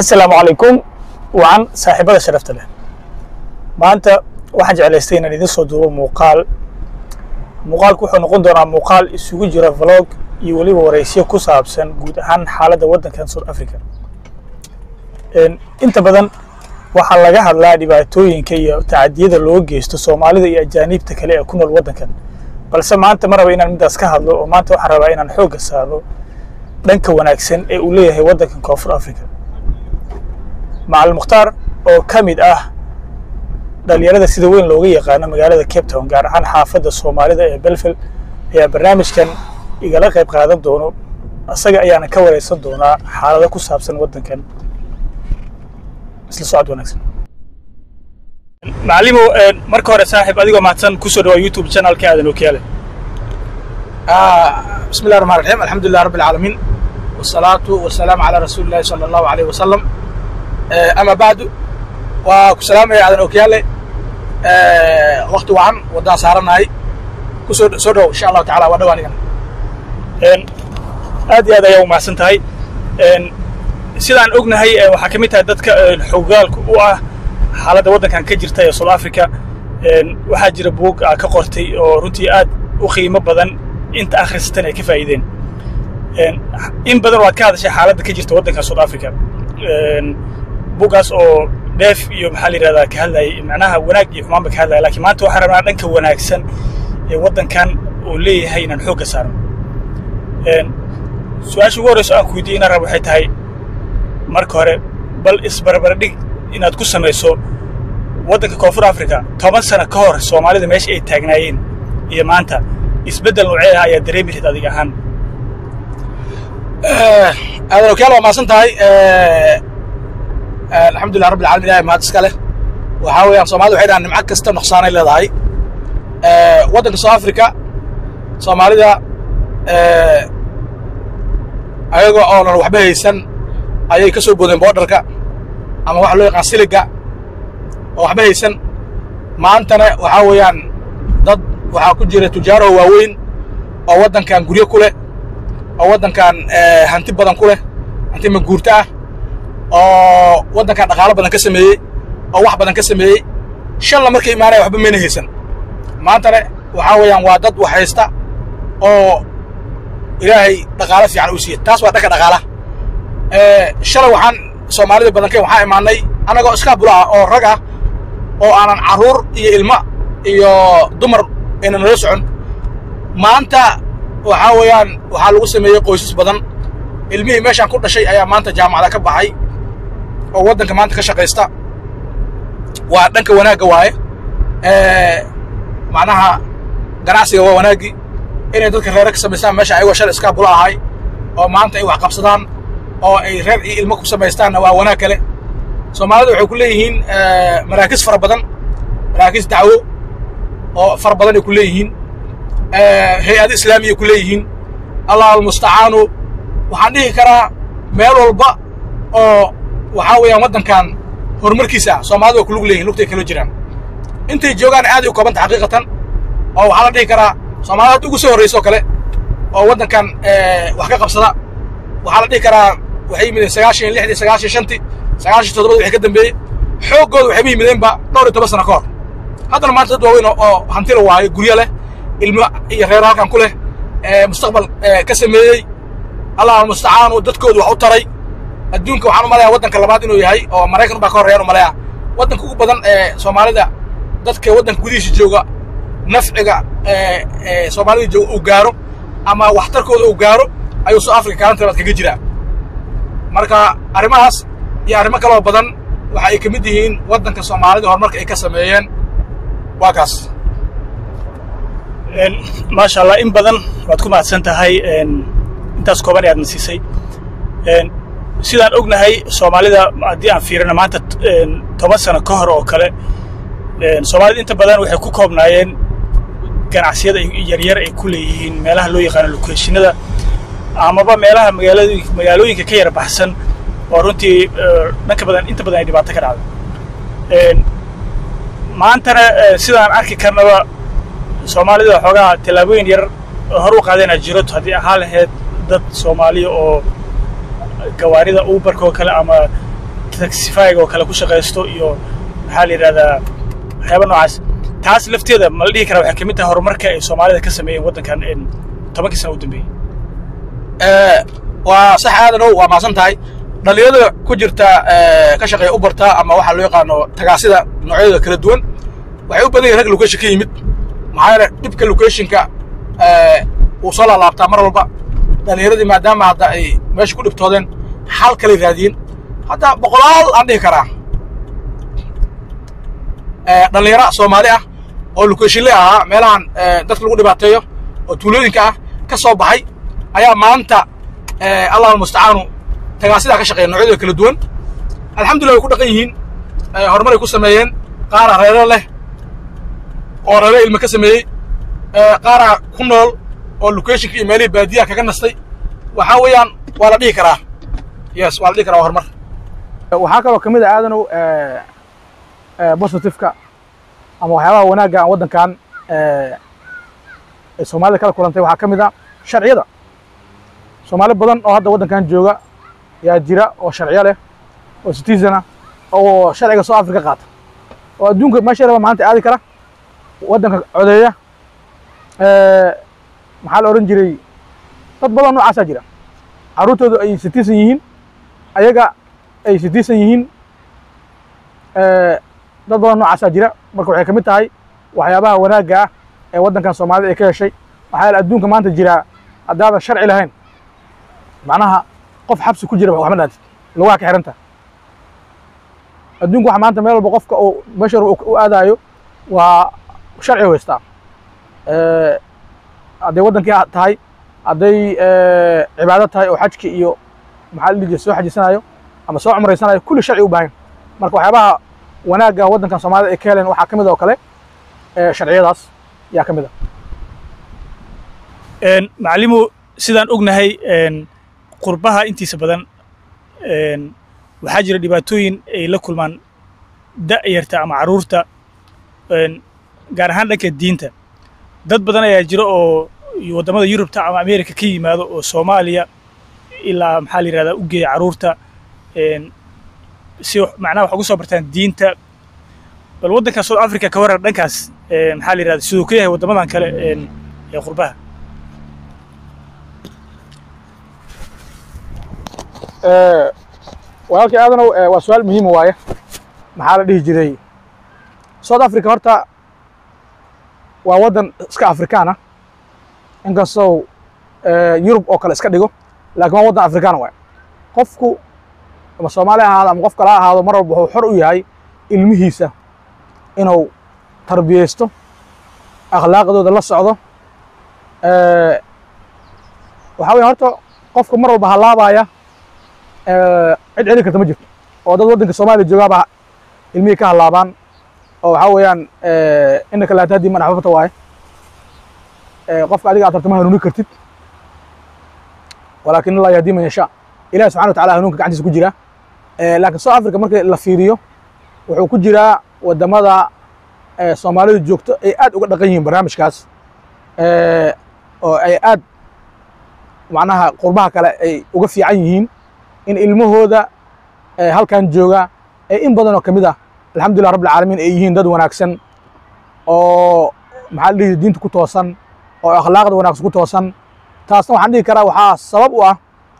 asalaamu calaykum wacan saaxiibada sharafta leh maanta waxaan jeclaystay inaan idin soo duubo muuqaal muuqaalku wuxuu noqon doonaa muuqaal isugu jira vlog iyo weliba wareysyo ku saabsan guud ahaan xaaladda waddankan south africa inta badan waxaa laga hadlaa dhibaatooyinka iyo tacadiyada loo geysto soomaalida iyo ajaaniibta kale ee ku nool waddankan balse maanta ma raba inaan midaas ka hadlo oo maanta waxaan rabaa inaan xoogga saaro dhanka wanaagsan ee uu leeyahay waddankan koonfur africa macalin mukhtaar oo ka mid ah dhalinyarada sida weyn looga yaqaano magaalada cape town gaar ahaan xaafadda soomaalida ee belfel ayaa barnaamijkan igala qayb qaadan doono asaga ayaana ka wareysan doonaa xaalado ku saabsan waddankan isla socod wanaagsan macalimo marka hore saaxiib adigoo mahadsan kusoo dhawaa youtube channelka aadan okiyaale بسم الله الرحمن الرحيم الحمد لله رب العالمين والصلاة والسلام على رسول الله صلى الله عليه وسلم أما بعد وكسلام يا عدن أوكيالي وقت وعن ودا سارنا هاي كسر سرو إن شاء الله تعالى ودواني aad iyo aad ayaa u mahadsan tahay sidaan ognahay waxaa ka mid tahay dadka xogaalka u ah xaaladda waddankan ka jirta ee south africa waxaa jira buug aa ka qortay oo runtii aad u qiimo badan inta akhrisatan ay ka faa'iideen in badan waad ka hadashay xaaladda ka jirta waddanka south africa buuggaas oo dheef iyo maxaa la yidhahdaa ka hadlayay macnaha wanaag iyo xumaanba ka hadlaya lakiin maanta waxaan rabnaa dhanka wanaagsan ee waddankan uu leeyahay inaan xoogga saarno su-aasha ugu horreyso aan ku weydiiyey inaan rabo waxay tahay marka hore bal isbarbardhig inaad ku samayso waddanka koonfur africa toban sano ka hor soomaalida meesha ay taagnaayeen iyo maanta isbeddel noocee ah ayaa dareemi lahayd adiga ahaan aadan okyaal waa mahadsan tahay alxamdulilah rabbi alalamin ilahay mahad iska leh waxaa weeyaan soomaalida waxay dhahaan nimco kasta nuqsaanay leedahay waddanka south africa soomaalida ayaga oonan waxba haysan ayay ka soo boodeen boodharka ama waxa loo yaqaan siliga oo waxba haysan maantana waxaa weeyaan dad waxaa ku jira tujaaro waaweyn oo waddankan guryo ku leh oo waddankan hanti badan ku leh hanti maguurto ah oo waddankan dhaqaalo badan ka sameeyey oo wax badan ka sameeyey shanla markay imaanaya waxba mayna haysan maantana waxaa weeyaan waa dad wax haysta oo ilaahay dhaqaalo fiican uu siiye taas waa dhanka dhaqaalaha shalay waxaan soomaalida badankeen waxaa imaanay annagoo iskaa bula ah oo rag ah oo aanan carruur iyo ilmo iyo dumar ayna nala socon maanta waxaa weeyaan waxaa lagu sameeyey qoysas badan ilmihii meeshaan ku dhashay ayaa maanta jaamacada ka baxay oo waddanka maanta ka shaqaysta waa dhanka wanaagga waaye macnaha ganacsiga waa wanaaggii inay dadka reere ka samaystaan meesha ayagoo shalay iskaa bula ahay oo maanta ay wax qabsadaan oo ay reer iyo ilmo ku samaystaanna waa wanaag kale soomaalida waxay ku leeyihiin maraakiis fara badan maraakiis dacwo oo fara badan ay ku leeyihiin hay-ado islaamiya ku leeyihiin allah almustacaanu waxaan dhihi karaa meel walba oo waxaa weeyaan waddankan horumarkiisa ah soomaalida way kulug leeyihin lugtay kala jiraan intay joogaan aaday u koobanta xaqiiqatan oo waxaa la dhihi karaa soomaalida hadda ugu soo horrayso kale oo waddankan wax ka qabsada waxaa la dhihi karaa waxay yimideen sagaashan iyo lixdii sagaashan shantii sagaashan toddobadii waxay ka dambeeyey xooggooda waxayba yimideenba dhowr iyo toban sano ka hor haddana maanta dad waaweyn oo hantila waayo guryo leh ilmo iyo reero halkan ku leh mustaqbal ka sameeyey allah almustacaanu dadkoodu wax u taray adduunka waxaan u malaya waddanka labaad inuu yahay oo maraykan baa ka horreeyaan u malaya waddanka ugu badan ee soomaalida dadka waddanka gudihiisa jooga nafciga soomaalida jooga uu gaaro ama waxtarkooda uu gaaro ayuu soo africa kaalanta labaad kaga jiraa marka arrimahaas iyo arrimo kaloo badan waxa ay ka mid yihiin waddanka soomaalida horumarka ay ka sameeyeen waa kaas maasha allah in badan waad ku mahadsan tahay intaas kooban ee aadna siisay sidaan ognahay soomaalida haddii aan fiirino maanta toban sano ka hor oo kale soomaalida inta badan waxay ku koobnaayeen ganacsiyada yaryar ay ku leeyihiin meelaha loo yaqaano lokeeshinada amaba meelaha magaalad magaalooyinka ka yar baxsan oo runtii dhanka badan inta badan ay dhibaato ka dhacdo maantana sidaan arki karnaba soomaalida xoogaa tallaabooyin yar hor u qaadeenaa jiro haddii ahaa lahayd dad soomaaliya oo gawaarida uberka oo kale ama taxifyga oo kale ku shaqaysto iyo maxaa la yidhahdaa waxyaaba noocaas taas lafteeda ma la dhihi karaa waxay ka mid tahay horumarka ay soomaalida ka sameeyeen waddankan tobankii sana u dambeeyey waa sax aadanow waa mahadsan tahay dhalinyarada ku jirta ka shaqeeya u barta ama waxaa loo yaqaano tagaasida noocyadooda kala duwan waxay u badan yihin rag location ka yimid maxaa yeele dhibka locationka wuu soo laalaabtaa mar walba dhalinyaradii maadaama hadda ay meesha ku dhibtoodeen xal kalay raadiyeen hadda boqolaal aan dhihi karaa dhalinyaro soomaali ah oo locationle ahaa meelahan dadka lagu dhibaateeyo oo tuulooyinka ah ka soo baxay ayaa maanta allah almustacaanu tagaasidaa ka shaqeeya noocyadooda kala duwan alxamdulillah way ku dhaqan yihiin horumaray ku sameeyeen qaara reero leh oo reero ilma ka sameeyey qaara ku nool oo locationka iyo meelihii baadiyaha kaga nastay waxaa weeyaan waa la dhihi karaa yes waa la dhihi karaa waa horumar waxaa kaloo ka mid a aadanow positiveka ama waxyaabaha wanaagga aan waddankan ay soomaalida kala kulantay waxaa ka mid a sharciyada soomaali badan oo hadda waddankan jooga yaa jira oo sharciyo leh oo citizen ah oo sharciga soo africa qaata oo adduunka meesha raba maanta aadi kara waddanka codeeya maxaa la odhan jiray dad badan noocaasaa jira carruurtoodu ay citizen yihiin ayaga ay citizen yihiin dad badan noocaasaa jira marka waxay ka mid tahay waxyaabaha wanaagga ah ee waddankan soomaalida ay ka heshay waxaa yaele adduunka maanta jiraa haddaadan sharci lahayn macnaha qof xabsi ku jira waxma dhaantid lugaha ka xiranta adduunka waxa maanta meel walba qofka uu meesha u aadaayo waa sharci haystaa hadday waddankii tahay hadday cibaado tahay oo xajki iyo maxaa la dhihi jiray soo xajisanayo ama soo cumraysanayo kulli sharci u baahan marka waxyaabaha wanaagga waddankan soomaalida ay ka heleen waxaa ka mid oo kale sharciyadaas yaa ka mid ah macalimo sidaan ognahay qurbaha intiisa badan waxaa jira dhibaatooyin ay la kulmaan da'yarta ama carruurta gaar ahaan dhanka diinta dad badan ayaa jira oo waddamada yurubta ama amerika ka yimaado oo soomaaliya ilaa maxaa la yidhahdaa u geeya carruurta si macnaha wax ugu soo bartaan diinta bal waddanka south africa ka waran dhankaas maxaa la yidhahda siduu ka yahay waddamadan kale ee qurbaha walaalkii aadanow waa su-aal muhiima waaye maxaa la dhihi jiray south africa horta waa waddan iska afrikaan ah inkastoo yurub oo kale iska dhigo laakiin waa waddan afrikaan waaye qofku ama soomaali ahaado ama qof kale ha ahaado mar walba wuxuu xor u yahay ilmihiisa inuu tarbiyeysto akhlaaqdooda la socdo waxaa weye horta qofka mar walba halaabaya cid celin karta ma jirto oo dad waddanka soomaaliya joogaaba ilmihii ka halaabaan oo waxaa weeyaan inaka laa tahdi man axbabta waaye qofka adiga aad rabto ma hanuuni kartid walaakin allah yahdi man yashaa ilahi subxana wa tacala hanuunka gacantiisa ku jira laakiin south africa markii la fiiriyo wuxuu ku jiraa waddamada soomaalidu joogto ay aad uga dhaqan yihiin barnaamijkaas oo ay aad macnaha qurbaha kale ay uga fiican yihiin in ilmahooda halkan jooga ee in badan oo ka mid ah alxamdulillah rabbil caalamiin ay yihiin dad wanaagsan oo maxaa la dhihi diinta ku toosan oo akhlaaqda wanaagsan ku toosan taasna waxaan dhihi karaa waxaa sabab u ah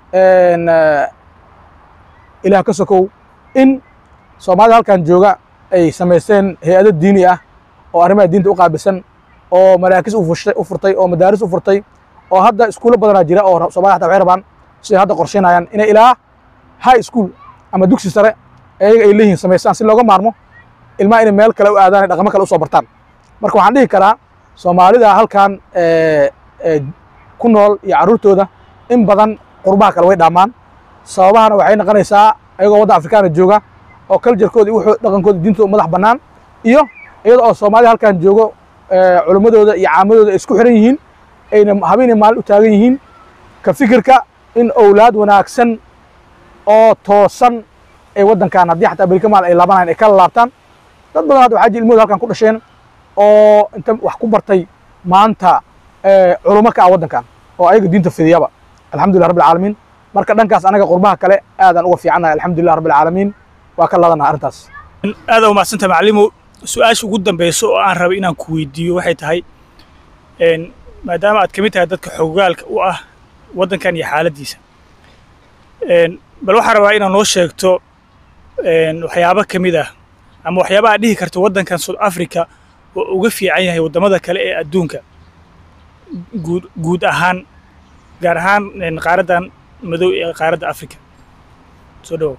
ilaah ka sokow in soomaalida halkan jooga ay samaysteen hay-ado diini ah oo arrimaha diinta u qaabilsan oo maraakis u furtay oo madaaris u furtay oo hadda iskuulo badanaa jira oo soomaliya hata waxay rabaan siday hadda qorsheynayaan inay ilaa high school ama dugsi sare ayaga ay leeyihiin samaystaan si looga maarmo ilmaha inay meel kale u aadaan dhaqamo kale u soo bartaan marka waxaan dhihi karaa soomaalida halkan ku nool iyo carruurtooda in badan qurbaha kale way dhaamaan sababahana waxay noqonaysaa ayagoo waddan afrikaana jooga oo culturekooda iyo dhaqankooda diintooda madax bannaan iyo iyada oo soomaalida halkan joogo culimmadooda iyo caamadooda ay isku xiran yihiin ayna habeenay maalin u taagan yihiin ka fikirka in owlaad wanaagsan oo toosan ay waddankan haddii xataa berika maal ay laabanayan ay kala laabtaan dad badan hadda waxaa jira ilmahooda halkan ku dhasheen oo inta wax ku bartay maanta culummo ka ah waddankan oo ayaga diinta fidiyaba alxamdulillah rabbil caalamiin marka dhankaas anaga qurbaha kale aadaan uga fiicannahay alxamdulillah rabbil caalamiin waa ka laadanaha arrintaas aad aa umadsanta macalimo su-aasha ugu dambeyso oo aan rabay inaan ku weydiiyo waxay tahay een, maadaama aad ka mid tahay dadka xogaalka u ah waddankan iyo xaaladdiisa een, bal waxaan rabaa inaad noo sheegto een, waxyaabo ka mid ah ama waxyaaba aad dhihi karto waddankan south africa oo uga fiican yahay waddamada kale ee adduunka guud guud ahaan gaar ahaan een, qaaraddan madow ee qaaradda africa soo dhawow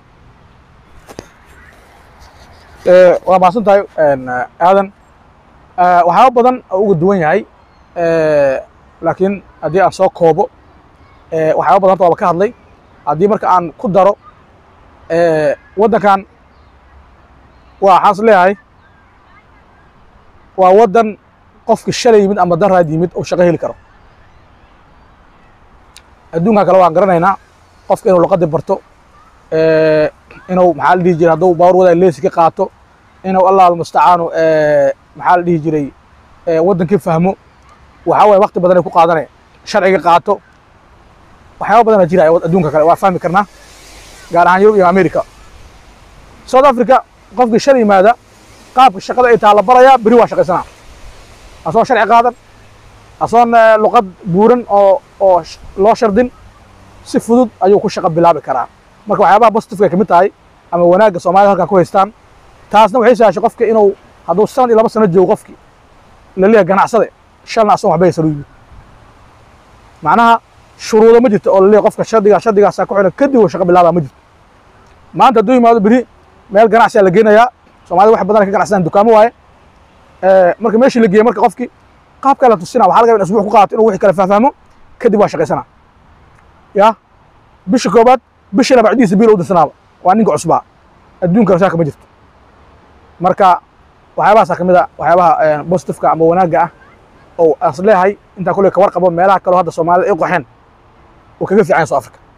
Eh, waa mahadsan tahay een, eh, aadan Eh, waxyaaba badan oo uga duwan yahay Eh, laakiin haddii aan soo koobo eh, waxyaaba badan horta waaba ka hadlay haddii marka aan ku daro eh, waddankan waa waxaan is leeyahay waa waddan qofki shalay yimid ama daraad yimid uu shaqo heli karo adduunkan kale waan garanaynaa qofka inuu luqadii barto eh, inuu maxaa la dhihi jiray hadduu baawar wada leesi ka qaato inuu allah almustacaanu eh, maxaa la dhihi jiray eh, waddankii fahmo waxaa waye waqti badan ay ku qaadanaya sharciga qaato waxyaaba badan jira adduunka kale waa fahmi karnaa gaar ahaan yurub iyo america south africa qofkii shal yimaada qaabka shaqada ay taha la barayaa beri waa shaqaysanaa asoon sharci qaadan asoon eh, luqad buuran oo oo sh- loo shardin si fudud ayuu ku shaqo bilaabi karaa marka waxyaabaha positifka ay ka mid tahay ama wanaagga soomaalida halkan ku haystaan taasna waxay sahashay qofka inuu hadduu sanad iyo laba sano joogo qofki la leeyahay ganacsade shalna asan waxba haysan u yimid macnaha shuruudo ma jirto oo la leeyahay qofka shardigaa shardigaasaa ku xiran kadib uu shaqo bilaabaa ma jirto maanta hadduu yimaado beri meel ganacsiyaa la geenayaa soomaalida wax badan ay ka ganacsadaan dukaamo waaye Eh, marka meeshii la geeyey marka qofki qaabkaa la tusina waxaa laga yaaba in asbuuc ku qaato inuu wixii kale fahfahmo kadib waa shaqaysanaa ya bisha koobaad bishana bacdiisa biil u dirsanaaba waa ninka cusbaa adduunka shaaka ma jirto marka waxyaabahaasa ka mid a waxyaabaha eh, positifka ama wanaagga ah oo as leeyahay intaan kulley ka warqabo meelaha kaleo hadda soomaalida ay qoxeen uu kaga fiican yahay South Africa